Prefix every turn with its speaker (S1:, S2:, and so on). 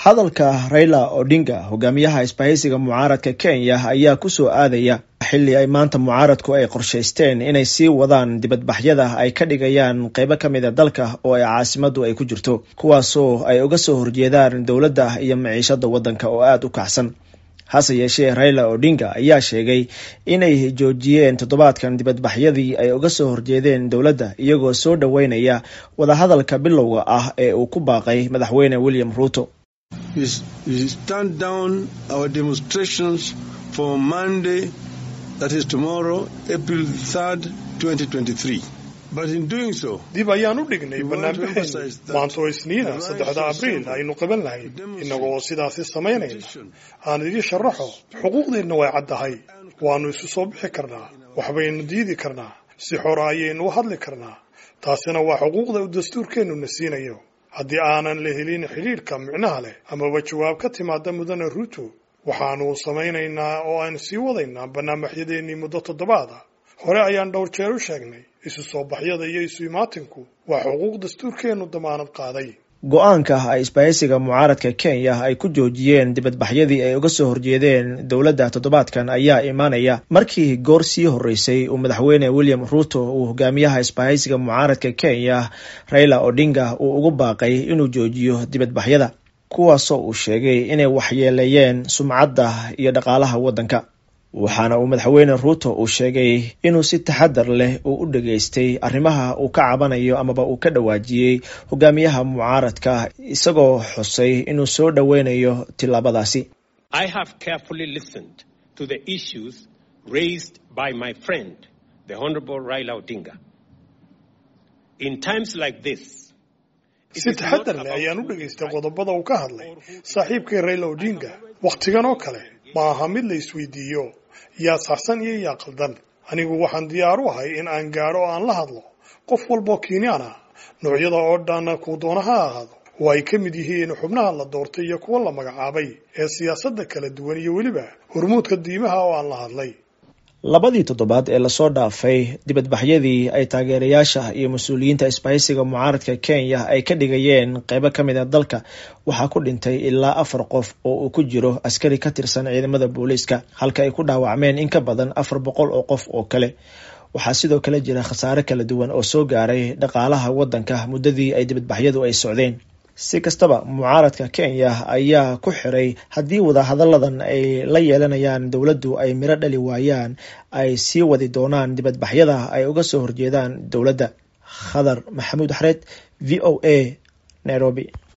S1: hadalka raila odinga hogaamiyaha isbahaysiga mucaaradka kenya ayaa kusoo aadaya xilli ay maanta mucaaradku ay qorshaysteen inay sii wadaan dibadbaxyada ay ka dhigayaan qeybo ka mid a dalka oo ay caasimadu ay ku jirto kuwaasoo ay uga soo horjeedaan dowladda iyo maciishada waddanka oo aada u kacsan hase yeeshee raila odinga ayaa sheegay inay joojiyeen toddobaadkan dibadbaxyadii ay uga soo horjeedeen dowladda iyagoo soo dhoweynaya wadahadalka bilowga ah ee uu ku baaqay madaxweyne william ruuto
S2: dib ayaan u dhignay banaanbaxeen maanta oo isniina saddexda abriil aynu qaban lahayn innagoo sidaasi samaynayna aan idii sharaxo xuquuqdeenna way caddahay waannu isu soo bixi karnaa waxbaynu diidi karnaa si xora ayaynu u hadli karnaa taasina waa xuquuqda uu dastuurkeennuna siinayo haddii aanan la helin xidhiidhka micnaha leh amaba jawaab ka timaada mudane ruuto waxaannu samaynaynaa oo aan sii wadaynaa banaanbaxyadeennii muddo toddobaada hore ayaan dhowr jeer u sheegnay isu soo baxyada iyo isu imaatinku waa xuquuq dastuurkeennu damaanad qaaday
S1: go-aanka ay isbahaysiga mucaaradka kenya ay ku joojiyeen dibadbaxyadii ay uga soo horjeedeen dowladda toddobaadkan ayaa imaanaya markii goor sii horreysay uu madaxweyne william ruuto uu hogaamiyaha isbahaysiga mucaaradka kenya raila odinga uu ugu baaqay inuu joojiyo dibadbaxyada kuwaasoo uu sheegay inay waxyeeleeyeen sumcadda iyo dhaqaalaha waddanka waxaana uu madaxweyne ruuto uu sheegay inuu si taxadar leh uu u dhageystay arrimaha uu ka cabanayo amaba uu ka dhawaajiyey hogaamiyaha mucaaradka isagoo xusay inuu soo dhoweynayo tillaabadaasi
S2: si taxadar leh ayaan u dhegaystay qodobada uu ka hadlay saaxiibkay raila odinga wakhtigan oo kale ma aha mid la isweydiiyo yaa saxsan iyo yaa qaldan anigu waxaan diyaar u ahay in aan gaadho oo aan la hadlo qof walboo kiinyaan ah noocyada oo dhan kuu doona ha ahaado oo ay ka mid yihiin xubnaha la doortay iyo kuwa la magacaabay ee siyaasadda kala duwan iyo weliba hormuudka diimaha oo aan la hadlay
S1: labadii toddobaad ee lasoo dhaafay dibadbaxyadii ay taageerayaasha iyo mas-uuliyiinta isbahaysiga mucaaradka kenya ay ka dhigayeen qeybo ka mid a dalka waxaa ku dhintay ilaa afar qof oo uu ku jiro askari ka tirsan ciidamada booliiska halka ay ku dhaawacmeen in ka badan afar boqol oo qof oo kale waxaa sidoo kale jira khasaare kala duwan oo soo gaaray dhaqaalaha waddanka muddadii ay dibadbaxyadu ay socdeen si kastaba mucaaradka kenya ayaa ku xiray haddii wadahadalladan ay la yeelanayaan dowladdu ay miro dhali waayaan ay sii wadi doonaan dibadbaxyada ay uga soo horjeedaan dowladda khadar maxamuud xareed v o a nairobi